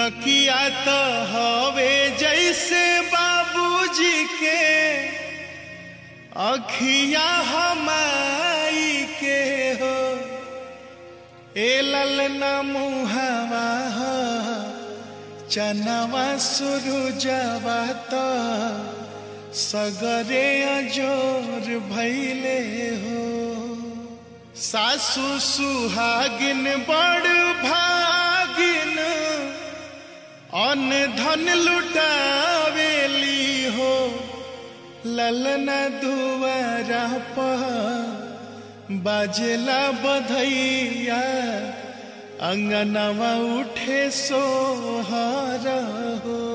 नकिया तो हवे जैसे बाबूजी के अखिया हमाई के हो ए ललना मुहावा हो चनवा सुरुजवा तो सगरे अजोर भैले हो सासु सुहागिन बड़ भागिन अन धन लुटावेली हो ललना दुआरा पर बाजेला बधैया अंगनवा उठे सोहर हो